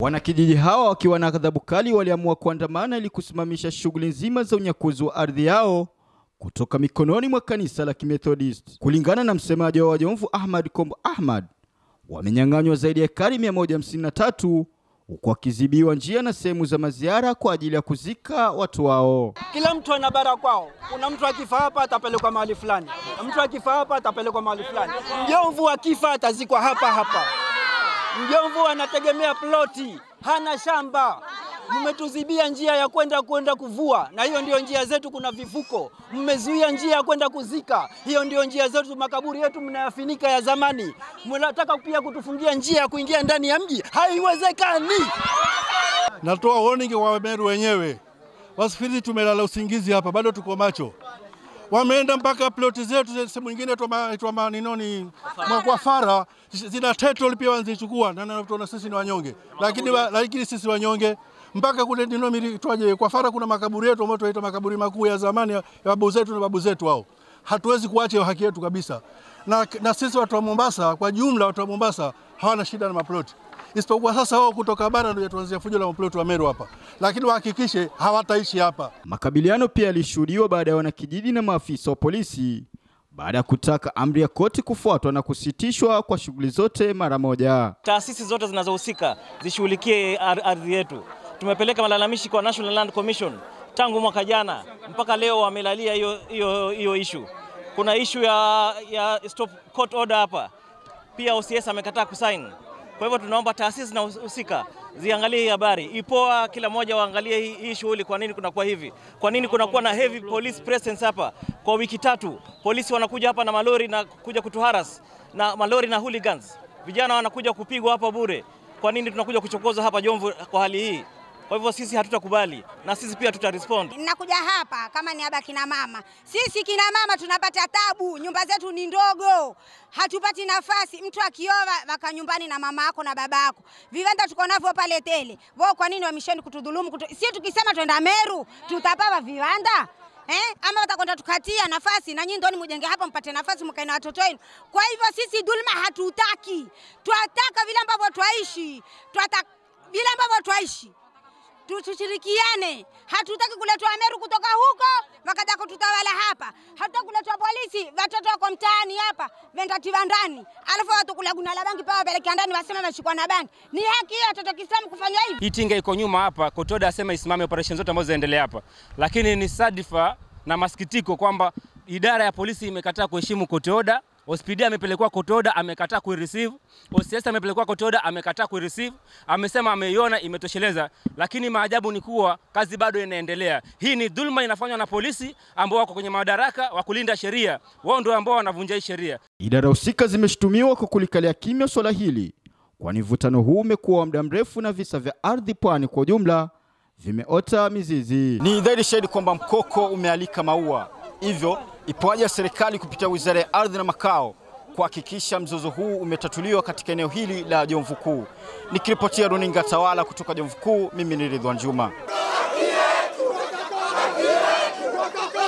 Wanakijiji hawa wakiwa na ghadhabu kali waliamua kuandamana ili kusimamisha shughuli nzima za unyakuzi wa ardhi yao kutoka mikononi mwa kanisa la Kimethodist. Kulingana na msemaji wa Wajomvu Ahmad Kombo Ahmad, wamenyang'anywa zaidi ya ekari 153 huku wakizibiwa njia na sehemu za maziara kwa ajili ya kuzika watu wao. Kila mtu ana bara kwao. Kuna mtu akifa hapa atapelekwa mahali fulani, mtu akifa hapa atapelekwa mahali fulani. Mjomvu akifa atazikwa hapa hapa. Mjomvu anategemea ploti, hana shamba. Mmetuzibia njia ya kwenda kwenda kuvua, na hiyo ndio njia zetu. Kuna vivuko, mmezuia njia ya kwenda kuzika, hiyo ndio njia zetu. Makaburi yetu mnayafinika ya zamani, mnataka pia kutufungia njia ya kuingia ndani ya mji, haiwezekani. Natoa warning kwa Wameru wenyewe, wasifikiri tumelala usingizi hapa, bado tuko macho. Wameenda mpaka ploti zetu, sehemu nyingine twa ninoni Mwakwafara zina title pia wanazichukua, na tunaona sisi ni wanyonge, lakini lakini sisi wanyonge mpaka kule nino twaje kwa Fara kuna makaburi yetu ambayo tunaita makaburi makuu ya zamani ya babu zetu na babu zetu hao. Hatuwezi kuacha haki yetu kabisa. Na, na sisi watu wa Mombasa kwa jumla, watu wa Mombasa hawana shida na maploti, isipokuwa sasa wao kutoka bara ndio tuanzia fujo la maploti wa Meru hapa, lakini wahakikishe hawataishi hapa. Makabiliano pia yalishuhudiwa baada ya wanakijiji na maafisa wa polisi baada ya kutaka amri ya koti kufuatwa na kusitishwa kwa shughuli zote mara moja. Taasisi zote zinazohusika zishughulikie ardhi yetu. Tumepeleka malalamishi kwa National Land Commission tangu mwaka jana mpaka leo, wamelalia hiyo hiyo hiyo issue. Kuna issue ya, ya stop court order hapa pia, OCS amekataa kusign. Kwa hivyo tunaomba taasisi zinahusika ziangalie hii habari ipoa, kila mmoja waangalie hii, hii shughuli. Kwa nini kunakuwa hivi? Kwa nini kunakuwa na heavy police presence hapa kwa wiki tatu? Polisi wanakuja hapa na malori na kuja kutuharas na malori na hooligans, vijana wanakuja kupigwa hapa bure. Kwa nini tunakuja kuchokozwa hapa Jomvu kwa hali hii? Kwa hivyo sisi hatutakubali na sisi pia tuta respond. Ninakuja hapa kama niaba kina mama. Sisi kina mama tunapata tabu, nyumba zetu ni ndogo, hatupati nafasi. Mtu akioa waka nyumbani na mama yako na baba yako, viwanda tuko navyo pale tele. Wao kwa nini wamisheni kutudhulumu? Kutu... Sisi tukisema twenda Meru tutapawa viwanda Eh, ama watakwenda tukatia nafasi na nyinyi ndio mujenge hapa mpate nafasi mkae na watoto wenu. Kwa hivyo sisi dhulma hatutaki, twataka vile ambavyo twaishi, twataka vile ambavyo twaishi tushirikiane. Hatutaki kuletwa Meru kutoka huko wakaja kututawala hapa. Hatutaki kuletwa polisi, watoto wako mtaani hapa vendatiwa ndani, alafu watu kula guna la bangi paa wapelekea ndani, wasema wameshikwa na bangi. Ni haki hiyo watoto Kiislamu kufanya hivi? Hii tinga iko nyuma hapa, Kotoda asema isimame operation zote ambazo zinaendelea hapa, lakini ni sadifa na masikitiko kwamba idara ya polisi imekataa kuheshimu Kotoda. Hospidi amepelekwa Kotoda amekataa kuireceive. OCS amepelekwa Kotoda amekataa kuireceive. Amesema ameiona imetosheleza, lakini maajabu ni kuwa kazi bado inaendelea. Hii ni dhulma inafanywa na polisi ambao wako kwenye madaraka wa kulinda sheria. Wao ndio ambao wanavunja hii sheria. Idara husika zimeshutumiwa kwa kulikalia kimya swala hili, kwani mvutano huu umekuwa wa muda mrefu na visa vya ardhi pwani kwa ujumla vimeota mizizi. Ni dhahiri shahidi kwamba mkoko umealika maua, hivyo ipo haja ya serikali kupitia Wizara ya Ardhi na Makao kuhakikisha mzozo huu umetatuliwa katika eneo hili la Jomvu Kuu. Nikiripotia runinga Tawala kutoka Jomvu Kuu, mimi ni Ridwan Juma.